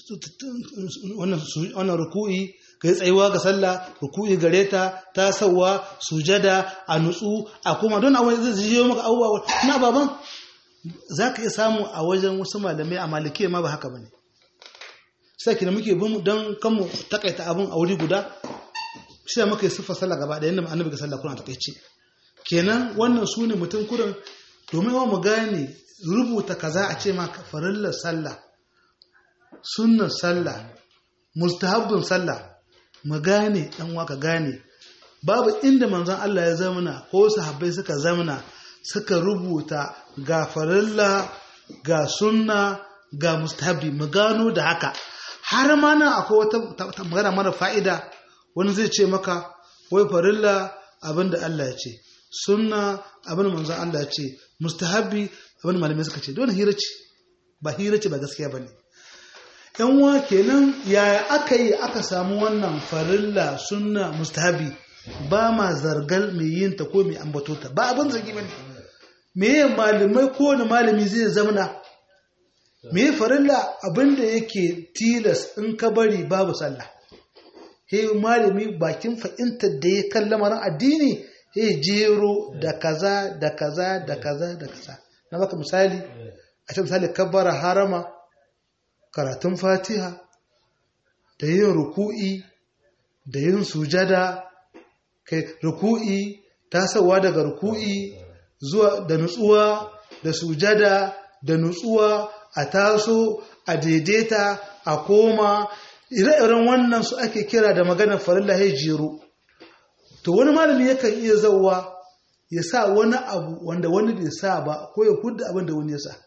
A: wannan ruku'i kai tsayuwa ga sallah ruku'i gare ta ta sauwa sujada a nutsu a kuma don a wani zai jiyo maka abubuwa na baban za ka iya samu a wajen wasu malamai a malikiya ma ba haka ba ne sai kina muke bin don kanmu takaita abin a wuri guda sai muka yi siffa sallah gaba da yadda annabi ga sallah kuna takaice kenan wannan su ne mutum kurin domin wa mu gane rubuta kaza a ce ma farillar sallah sunnar sallah mustahabbin sallah mu gane dan waka gane babu inda manzon Allah ya zamana ko sahabbai suka zamana suka rubuta ga farilla ga sunna ga mustahabbi mu gano da haka har ma nan akwai wata magana mara fa'ida wani zai ce maka wai farilla abinda Allah ya ce sunna abin manzon Allah ya ce mustahabbi abin malamai suka ce don hira ce ba hira ce ba gaskiya ba ne yan wa kenan yaya aka yi aka samu wannan farilla sunna mustahabi ba ma zargal mai yin ta ko mai ambato ta ba abin zargi bane me malamai ko wani malami zai zamana me farilla abinda yake tilas in ka bari babu sallah he malami bakin fa'intar da ya kalla mara addini he jero da kaza da kaza da kaza da kaza na baka misali a ce misali kabbara harama karatun fatiha da yin ruku'i da yin sujada kai ruku'i tasawa daga ruku'i zuwa da nutsuwa da sujada da nutsuwa a taso a daidaita a koma ire-iren wannan su ake kira da maganar farilla ya jero to wani malami yakan iya zauwa ya sa wani abu wanda wani bai sa ba ko ya hudda abin da wani ya sa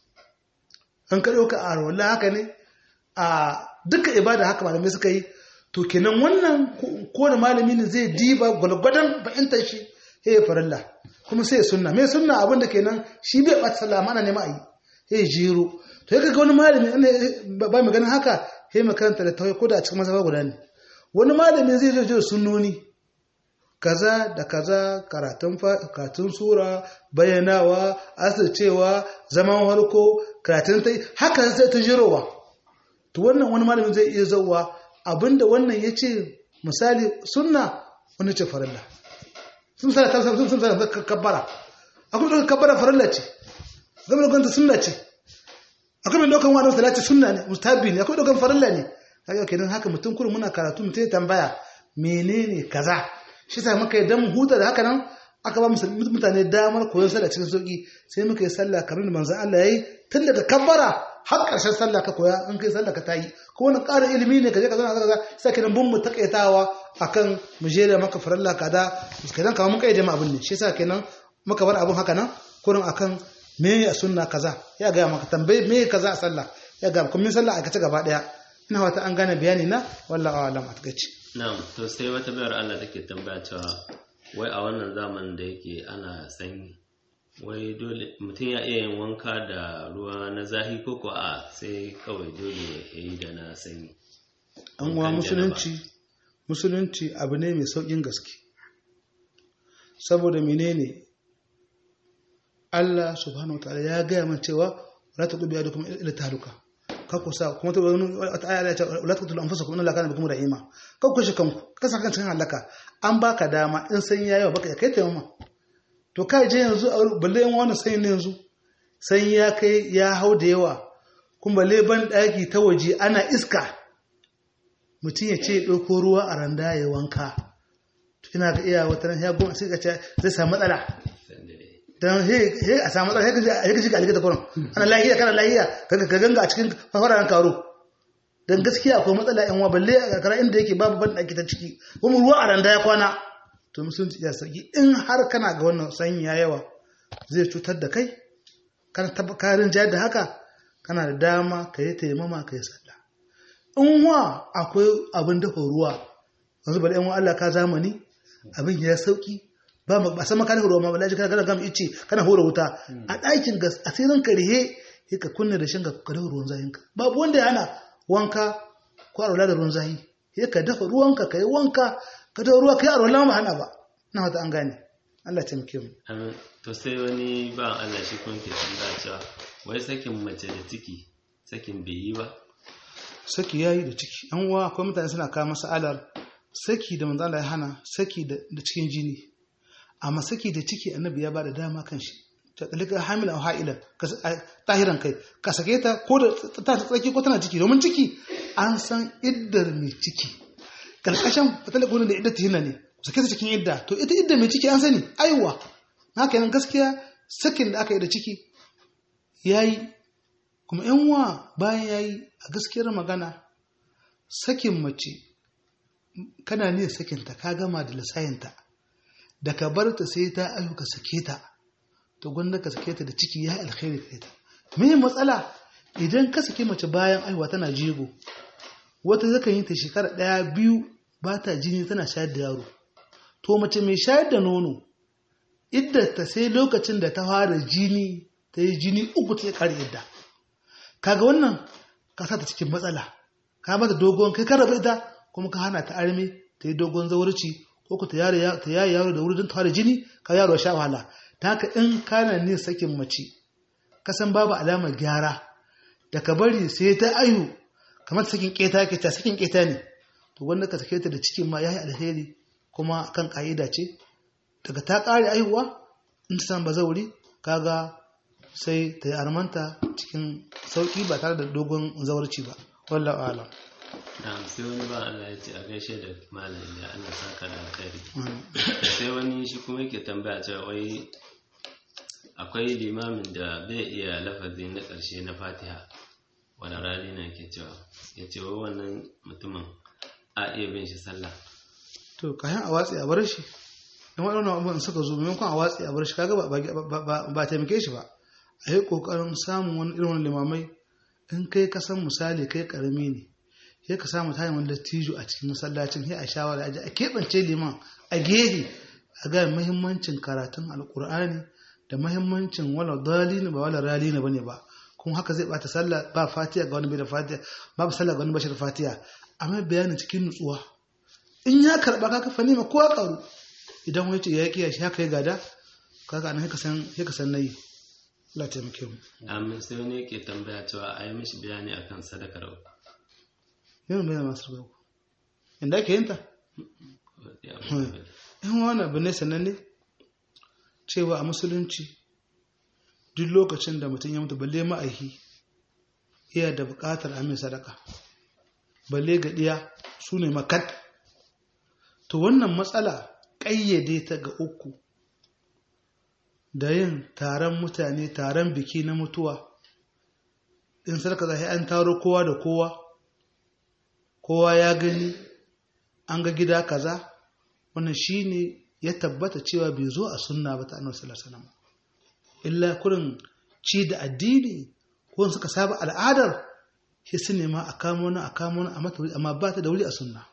A: an ka ɗauka a rawar haka ne a duka ibada haka malamai suka yi to kenan wannan ko da malami ne zai diba gwalgwadon fahimtar shi ya farilla kuma sai ya sunna mai sunna abin da kenan shi bai ɓata sallah mana nema a yi ya jero to ya ga wani malami ba mai ganin haka ya makaranta da tawai ko da a cikin masaba guda ne wani malami zai zo da sunnoni kaza da kaza karatun katun sura bayyanawa asircewa zaman harko karatun tai haka sai ta jirowa to wannan wani malami zai iya zauwa abinda wannan ya ce misali sunna wani ce farilla sun sa ta sun sa kabbara akwai da kabbara farilla ce gaba da ganta sunna ce akwai mai daukan wani salati sunna ne mustahabi ne akwai daukan farilla ne kaga kenan haka mutum kullum muna karatu mutum ya tambaya menene kaza shi sa muka yi dan huta da haka nan aka ba mutane damar koyon sallah cikin sauki sai muka yi sallah kamar da manzon Allah yayi tun daga kabbara har ƙarshen sallah ka koya in kai sallah ka tayi ko wani ƙara ilimi ne ka je ka zauna kaza sai kenan bun mu takaitawa akan mu jera maka faralla kaza kenan kamar mun kai da abin ne shi yasa kenan muka bar abin haka nan kurin akan me a sunna kaza ya ga maka tambaye me kaza a sallah ya ga kuma min sallah aikace gaba daya ina wata an gane bayani na wallahi a'lam a takaice
B: na'am to sai wata bayar Allah take tambaya cewa wai a wannan zamanin da yake ana sanyi wai dole mutum ya iya yin wanka da ruwa na zahi ko ko a sai kawai dole ya yi da na sanyi
A: an wa musulunci musulunci abu ne mai saukin gaske saboda menene Allah subhanahu wa ta'ala ya gaya min cewa la tuqbi adukum ila tahluka kako sa kuma ta wani wata aya ya ce la taqtulu anfusakum inna allaha kana bikum rahima kako shi kanku ka saka kan cikin halaka an baka dama in san yayi baka ya kai taimama to kai je yanzu a balle yan wani sai ne yanzu san ya kai ya hau da yawa kuma balle ban daki ta waje ana iska mutum ya ce ɗauko ruwa a randa ya wanka ina ga iya wata nan ya goma sai ka ce zai samu matsala don he a samu matsala he ka shiga alikata kuran ana lahiya kana lahiya ka ganga a cikin fararen karo don gaskiya akwai matsala yan balle a karkara inda yake babu ban ɗaki ta ciki kuma ruwa a randa ya kwana to musulunci ya sauki in har kana ga wannan sanyi ya yawa zai cutar da kai kana karin jayar da haka kana da dama ka yi taimama ka yi sallah in wa akwai abin dafa ruwa yanzu bari yan Allah ka zamani abin ya sauki ba ba san maka ruwa ma bala ji kana gama ice kana hura wuta a ɗakin gas a sai ranka rihe sai ka kunna da shin ka dafa ruwan zahin ka babu wanda ya hana wanka ko arwala da ruwan zahi sai ka dafa ruwanka ka yi wanka ka dafa ruwa ka yi arwala ma hana ba na wata an gane Allah ta muke mu
B: amin to sai wani ba Allah shi kun ke tambaya cewa wai sakin mace da ciki sakin bai yi ba
A: saki yayi da ciki an uwa akwai mutane suna kawo masalar saki da manzo Allah ya hana saki da cikin jini amma saki da ciki annabi ya bada dama kan shi ta dalika hamilan ha'ilan tahiran kai ka sake ta ko da ta tsaki ko tana ciki domin ciki an san iddar mai ciki kalkashin fatalakun da idda tihinna ne sake ta cikin idda to ita idda mai ciki an sani aiwa haka nan gaskiya sakin da aka yi da ciki yayi kuma yan uwa bayan yayi a gaskiyar magana sakin mace kana ne sakinta ka gama da lisayinta da ka bar ta sai ta ayu ka sake ta to gwanda ka sake ta da ciki ya alkhairi kai ta me matsala idan ka sake mace bayan aiwa tana jego wata zakan yi ta shekara ɗaya biyu ba ta jini tana shayar da yaro to mace mai shayar da nono idda ta sai lokacin da ta fara jini ta yi jini uku ta kare idda kaga wannan ka sa ta cikin matsala ka mata dogon kai ka rabu ita kuma ka hana ta armi ta yi dogon zawarci ko ku ta yayi yaro da wuri don ta jini ka yaro sha wahala ta haka in kana ne sakin mace ka san babu alamar gyara da ka bari sai ta ayu kamar sakin keta ke ta sakin keta ne to wanda ka sake ta da cikin ma yayi alheri kuma kan ka'ida ce daga ta kare aihuwa in ta san bazauri kaga sai ta yi armanta cikin sauki ba tare da dogon zawarci ba wallahu a'lam
B: na'am sai wani ba Allah ya ce a gaishe da malam da Allah saka da alkhairi sai wani shi kuma yake tambaya cewa wai akwai limamin da bai iya lafazi na ƙarshe na fatiha wani rani na ke cewa ya ce wa wannan mutumin a iya bin shi sallah
A: to kayan a watsi a bar shi in waɗannan abubuwan suka zo maimakon a watsi a bar shi kaga ba taimake shi ba a yi ƙoƙarin samun wani irin limamai in kai ka san misali kai ƙarami ne sai ka samu tayin wani dattijo a cikin masallacin sai a shawara a keɓance liman a gehe a ga muhimmancin karatun alƙur'ani da muhimmancin wala dalini ba wala ralini bane ba kuma haka zai bata sallah ba fatiha ga wani bai da fatiha babu sallah ga wani bashi da fatiha amma bayanin cikin nutsuwa in ya karba ka kafa nima ko karu idan wani ce ya kiya shi haka ya gada kaga anan haka san haka san nayi Allah ta taimake mu
B: amin sai wani yake tambaya cewa a yi mishi bayani akan sadakar uku
A: yana bayan masu ruwa inda ake yin ta yan wani abu ne sananne cewa a musulunci duk lokacin da mutum ya mutu balle ma'aihi iya da buƙatar amin sadaka balle ga ɗiya su ne makat to wannan matsala ƙayyade ta ga uku da yin taron mutane taron biki na mutuwa in sadaka zai an taro kowa da kowa kowa ya gani an ga gida kaza wannan shine ya tabbata cewa bai zo a sunna ba ta annabi sallallahu alaihi wasallam illa kurin ci da addini ko suka saba al'adar shi su nema a kamo na a kamo na a mata wuri amma ba ta da wuri a sunna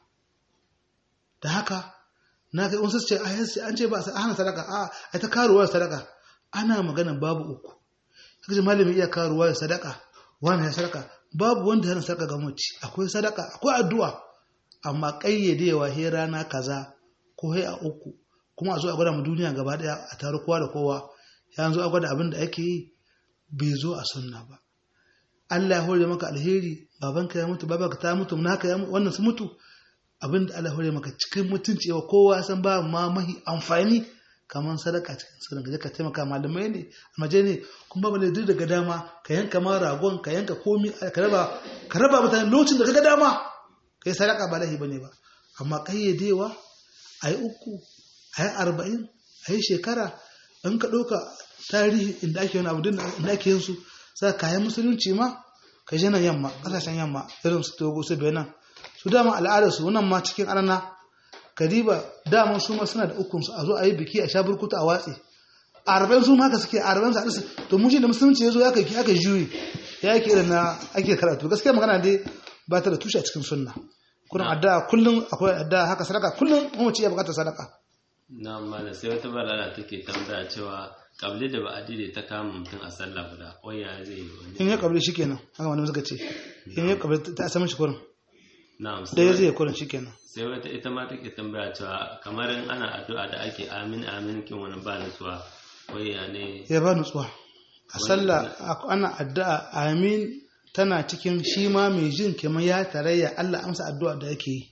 A: da haka na kai wasu ce a yansu an ce ba a hana sadaka a a ta karuwa sadaka ana magana babu uku kaji malami iya karuwa da sadaka wani ya sadaka babu wanda yana sadaka ga mace akwai sadaka akwai addu'a amma kayyadewa he rana kaza ko he a uku kuma a zo a gwada mu duniya gaba daya a taru kowa da kowa ya zo a gwada abin da ake yi bai zo a sunna ba Allah ya hore maka alheri babanka ya mutu babanka ta mutu naka ya wannan su mutu abin da Allah ya hore maka cikin mutunci yawa kowa ya san ba ma mahi amfani kamar sadaka cikin sunan gaje ka taimaka malamai ne almaje ne kuma ba duk daga dama ka yanka ma ragon ka yanka komi ka raba ka raba mutane lokacin da kaga dama kai sadaka ba lahi bane ba amma kayyadewa ayi uku ayi arba'in ayi shekara in ka ɗauka tarihi inda ake wani abu din da ake yin su sai kayan musulunci ma ka je nan yamma kasashen yamma irin su togo su benin su dama al'adar su wannan ma cikin anana kadiba dama su ma suna da ukun su a zo a yi biki a sha burkutu a watsi a arba'in su ma haka suke a arba'in su hadisi to mun da musulunci ya zo ya kai aka juyi ya yake irin na ake karatu gaskiya magana dai ba ta da tushe a cikin sunna kuna addu'a kullum akwai addu'a haka sadaka kullum mu ce ya bukatar sadaka
B: na amma da sai wata balala take tambaya cewa kabli da ba'adi da ta kama mutum a sallah guda waya zai yi wani
A: in ya kabli shikenan haka wani suka ce in ya kabli ta asamin shi kurin
B: na'am
A: da ya zai kurin shikenan
B: sai wata ita ma take tambaya cewa kamar in ana addu'a da ake amin amin kin wani ba nutsuwa waya ne
A: ya ba nutsuwa a sallah ana addu'a amin tana cikin shi ma mai jin kamar ya tarayya Allah amsa addu'a da yake yi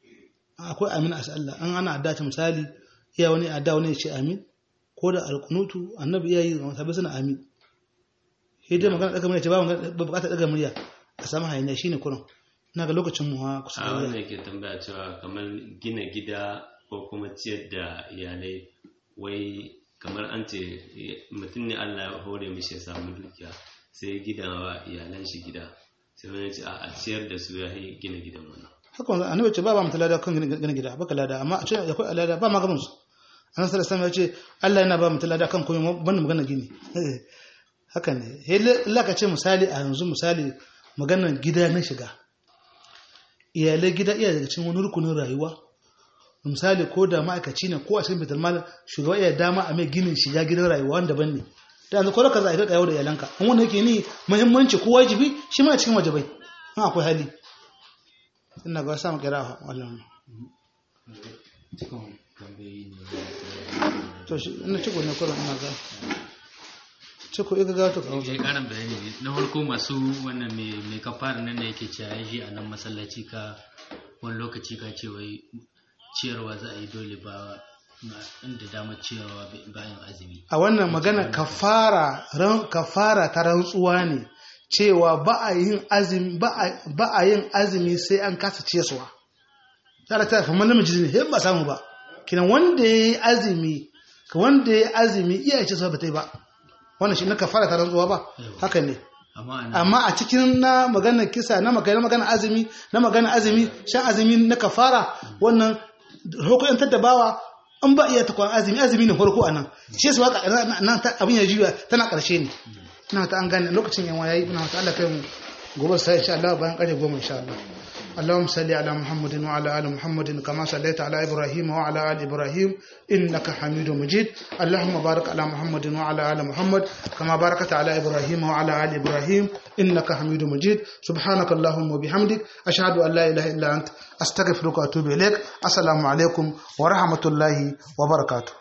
A: akwai amin a sallah an ana addu'a ta misali iya wani addu'a wani ya ce amin ko da alkunutu annabi iya yi ga masabai suna amin sai dai magana daga murya ce ba bukatar daga murya a samu hayaniya shine kurin ina ga lokacin mu ha kusa
B: a wannan ke tambaya cewa kamar gina gida ko kuma ciyar da iyalai wai kamar an ce mutum ne Allah ya hore mishi ya samu dukiya sai gida wa iyalan shi gida sai wani ce a ciyar da su ya yi gina gidan wannan
A: haka wanda annabi ce ba ba mutum lada kan gina gida baka lada amma a ce akwai lada ba ma gaban su annabi sallallahu alaihi ya ce Allah yana ba mutum lada kan komai banda magana gini haka ne Allah ka ce misali a yanzu misali maganar gida na shiga iyalai gida iya daga cikin wani rukunin rayuwa misali ko da ma'aikaci ne ko a cikin bitar malam shugaba iya dama a mai ginin shiga gidan rayuwa wanda ban ne da yanzu ko ka za a kai da iyalanka an wanda yake ni muhimmanci ko wajibi shi ma cikin wajibai in akwai hali ina ga samu kira wannan
C: cikin tambayoyi ne
A: to shi ina ciko ne kurin ina ga ciko ika ga to kawo
C: ya karin bayani ne na farko masu wannan mai mai kafara nan da yake cewa ya shi a nan masallaci ka wani lokaci ka ce wai ciyarwa za a yi dole ba na- inda damar ciyarwa bayan azumi
A: a wannan magana kafara ran kafara ta rantsuwa ne cewa ba a yin azumi ba a- ba a yin azumi sai an kasa ciyarwa tare ta fa namiji ne ba samu ba kinan wanda yayi azumi ka wanda yayi azumi iya ce ba ta yi ba wannan shi na kafara ta rantsuwa ba haka ne
C: amma a nan
A: amma a cikin na magana kisa na magana magana azumi na magana azumi shan azumi na kafara wannan hukuyantar da bawa an ba iya takwan azumi azumi ne farko a nan shi su waka nan ta- abin ya juya tana karshe ne ina ta an gane lokacin yan yayi ina ta Allah kai mu gobe sai insha Allah bayan kare goma insha Allah اللهم صل على محمد وعلى ال محمد كما صليت على ابراهيم وعلى ال ابراهيم انك حميد مجيد اللهم بارك على محمد وعلى ال محمد كما باركت على ابراهيم وعلى ال ابراهيم انك حميد مجيد سبحانك اللهم وبحمدك اشهد ان لا اله الا انت استغفرك واتوب اليك السلام عليكم ورحمه الله وبركاته